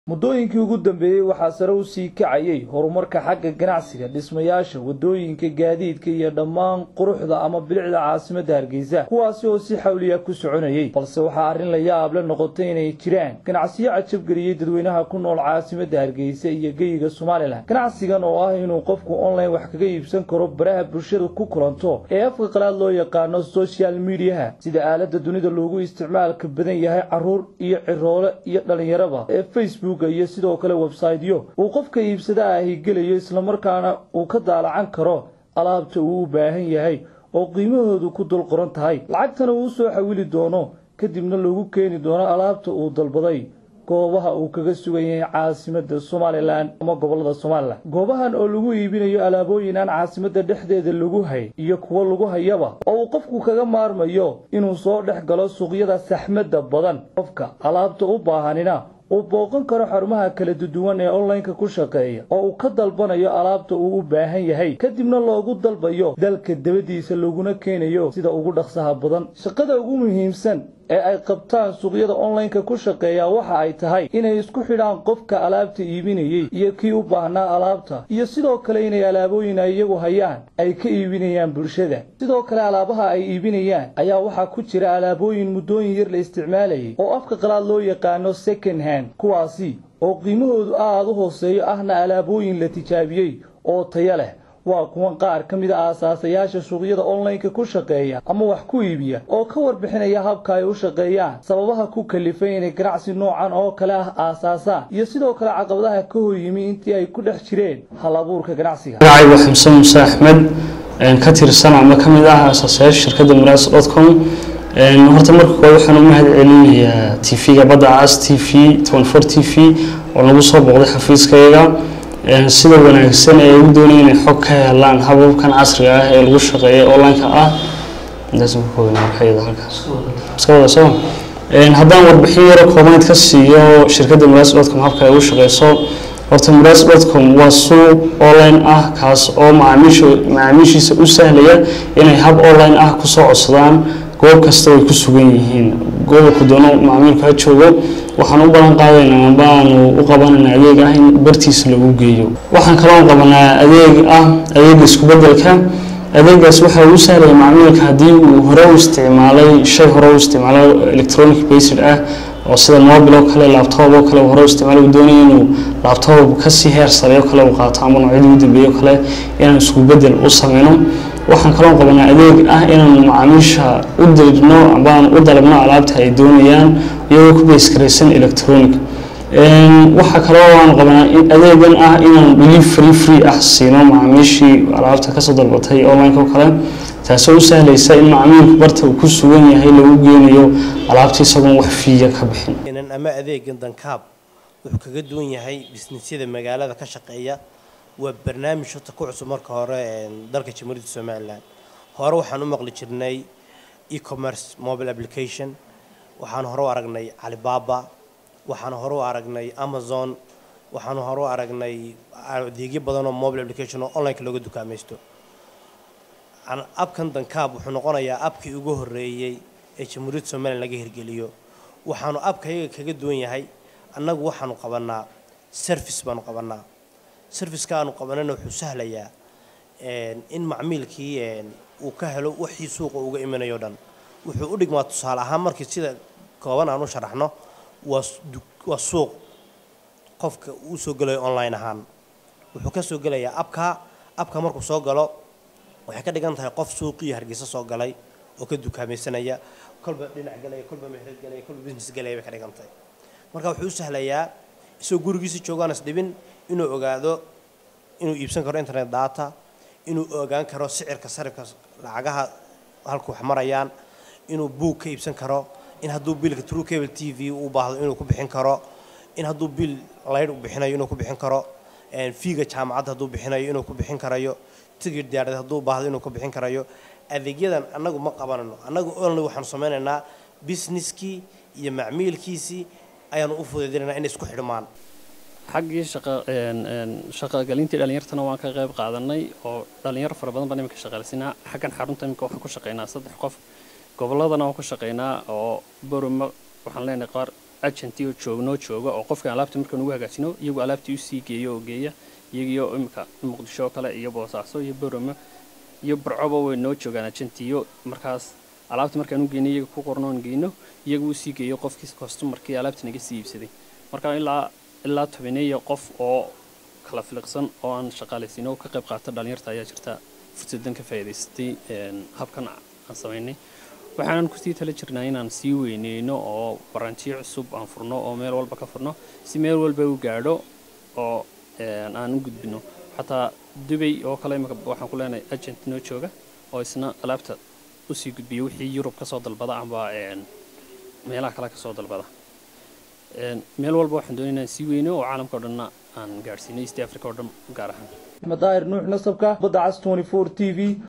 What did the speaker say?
muddooyinkii ugu dambeeyey waxaa sare u sii kacayay horumarka xagga ganacsiga dhismayaasha waddooyinka gaadiidka iyo dhammaan quruxda ama bilicda caasimadda hargeysa kuwaasi oo si xawliya ku soconayay balse waxaa arrin la yaable noqotay inay jiraan ganacsiyo cajabgeliyey dadweynaha ku nool caasimadda hargeysa iyo geyiga somalilan ganacsigan oo ah inuu qofku online wax kaga iibsan karo baraha bulshada ku kulanto ee afka qalaad loo yaqaano social mediaha sida aaladda dunida loogu isticmaalka badan yahay caruur iyo ciroole iyo dhallinyaraba ee facebook iyo sidoo kale websaytyo uu qofka iibsada ahi gelayo islamarkaana uu ka daalacan karo alaabta uu u baahan yahay oo qiimahoodu ku dul qoran tahay lacagtana uu soo xawili doono kadibna lagu keeni doono alaabta uu dalbaday goobaha uu kaga sugan yahay caasimadda somalilan ama gobolada somalilan goobahan oo lagu iibinayo alaabooyin aan caasimadda dhexdeeda lagu hay iyo kuwo lagu hayaba oo uu qofku kaga maarmayo inuu soo dhex galo suuqyada saxmadda badan qofka alaabta u baahanina uu booqan karo xarumaha kala duwan ee onlineka ku shaqeeya oo uu ka dalbanayo alaabta uu u baahan yahay kadibna loogu dalbayo dalka dabadiisa laguna keenayo sida ugu dhaqsaha badan shaqada ugu muhiimsan ee ay qabtaan suuqyada onlineka ku shaqeeya waxa ay tahay inay isku xidhaan qofka alaabta iibinayey iyo kii u baahnaa alaabta iyo sidoo kale inay alaabooyin ay iyagu hayaan ay ka iibinayaan bulshada sidoo kale alaabaha ay iibinayaan ayaa waxaa ku jira alaabooyin muddooyin yar la isticmaalayay oo afka qalaad loo yaqaano second hand kuwaasi oo qiimahoodu aada u hooseeyo ahna alaabooyin la tijaabiyey oo taya leh waa kuwan qaar ka mid a aasaasayaasha suuqyada onlineka ku shaqeeya ama wax ku iibiya oo ka warbixinaya habka ay u shaqeeyaan sababaha ku kalifay inay ganacsi noocan oo kale ah aasaasaan iyo sidoo kale caqabadaha ka hor yimi intii ay ku dhex jireen hal abuurka ganacsiga magacaygu xamsan muuse axmed ka tirsan ama ka mid ah aasaasayaasha shirkadda maraas dot com horta marka koowaad waxaan u mahad celinayaa t v-ga badda cas t v twenty t v oo nagu soo booqday xafiiskayaga sida wanaagsan ee u doonaya inay xog ka helaan hababkan casriga ah ee lagu shaqeeya online-ka ah haddaan warbixin yaro koobaneed ka siiyo shirkadda maraas dotcom habka ay u shaqeyso horta maraas dotcom waa suuq online ah kaas oo macaamiishiisa u sahlaya inay hab online ah kusoo codsadaan goob kasta way ku sugan yihiin gobolku doono macaamiilku ha joogo waxaan u balan qaadaynaa baanu u qabananaa adeeg ah in bartiisa lagu geeyo waxaan kaloo qabanaa adeeg ah adeega isku bedelka adeegaas waxaa ugu sahlaya macmiilka haddii uu hore u isticmaalay shay hore u isticmaalo electronic based ah oo sida mobil oo kale laptop oo kale hore u isticmaalay uu doonaya inuu laptop kasii heer sare oo kale uu qaato ama noocyadii ugu dambeeye oo kale inaan isku bedel u sameyno waxaan kaloo qabanaa adeeg ah inaan macaamiisha u dirno ambaan u dalabno alaabta ay doonayaan iyagoo ku beyskaraysan electronic waxaa kaloo aan qabanaa adeegan ah inaan delivery free ah siino macaamiishii alaabta kasoo dalbatay online oo kale taasoo u sahlaysa in macaamiilku barta uu ku sugan yahay lagu geenayo alaabta isagoon wax fiiya ka bixin ama adeegan dankaab wuxuu kaga duwan yahay bisnisyada magaalada ka shaqeeya waa barnaamij horta ku cusub marka hore dalka jamhuuriyadda somalilan hore waxaan u maqli jirnay e-commerce mobile application waxaan hore u aragnay calibaba waxaan hore u aragnay amazon waxaan hore u aragnay adeegyo badan oo mobile application oo onlineka looga dukaamaysto abkan dankaab wuxuu noqonayaa abkii ugu horeeyey ee jamhuuriyadda somalilan laga hirgeliyo waxaanu abkayaga kaga duwan yahay annagu waxaanu qabanaa service baanu qabanaa serviceka aanu qabanana wuxuu sahlayaa in macmiilkii uu ka helo wixii suuqa uga imanayo dhan wuxuu u dhigmaa tusaale ahaan markii sida kooban aan u sharaxno waa suuq qofka uu soo gelayo online ahaan wuxuu ka soo gelayaa abka abka markuu soo galo waxay ka dhigan tahay qof suuqii hargeysa soo galay oo ka dukaamaysanaya kolba dhinac galaya kolba meherad galaya kolba business galaya bay ka dhigan tahay marka wuxuu u sahlayaa isagoo gurigiisa joogaan isdhibin inuu ogaado inuu iibsan karo internet data inuu ogaan karo sicirka sarifka lacagaha halku wax marayaan inuu buug ka iibsan karo in hadduu biilka true cable t v u baahdo inuu ku bixin karo in hadduu biil laydh u bixinayo inuu ku bixin karo fiiga jaamacadda hadduu bixinayo inuu ku bixin karayo tigir diyaarad hadduu baahdo inuu ku bixin karayo adeegyadan annagu ma qabanano annagu only waxaanu sameynaynaa businesskii iyo macmiilkiisii ayaanu u fududeynanaa inay isku xidhmaan xaggii shaqagalintii dhalinyartana waan ka qayb qaadanay oo dhalinyaro fara badan baan iminka shaqaalsinaa xaggan xarunta iminka waxaan ku shaqaynaa saddex qof gobolladana waan ku shaqaynaa oo boroma waxaan leenahay qaar agenti oo joognoo jooga oo qofka alaabta markaan ugu hagaajino iyagu alaabtii usii geeyo oo geeya iyagiyo imika muqdisho kale iyo boosaaso iyo borome iyo barcoba way noo joogaan agentiyo markaas alaabta markaan u geyno iyaga ku qornoon geyno iyagu usii geeyo qofkii kostumarkii alaabta naga sii iibsaday marka ilaa ilaa tobaneeya qof oo kala filiqsan oo aan shaqaalaysiin oo ka qayb qaata dhalinyarta ayaa jirta fursadan ka faa'iidaystay habkan aan samaynay waxaanan kusii tala jirnaa inaan sii weyneyno oo barantiyo cusub aan furno oo meel walba ka furno si meel walba u gaadho oo aan u gudbino xataa dubay oo kale imika waxaan ku leenahay agent noo jooga oo isna alaabta usii gudbiya wixii yurub kasoo dalbada amba meelaha kale kasoo dalbada meel walba waxaan doonay inaan sii weyno oo caalamka o dhanna aan gaadhsiino east africa oo dhan gaar ahaan madaahir nuux nasabka badda cas 24 t v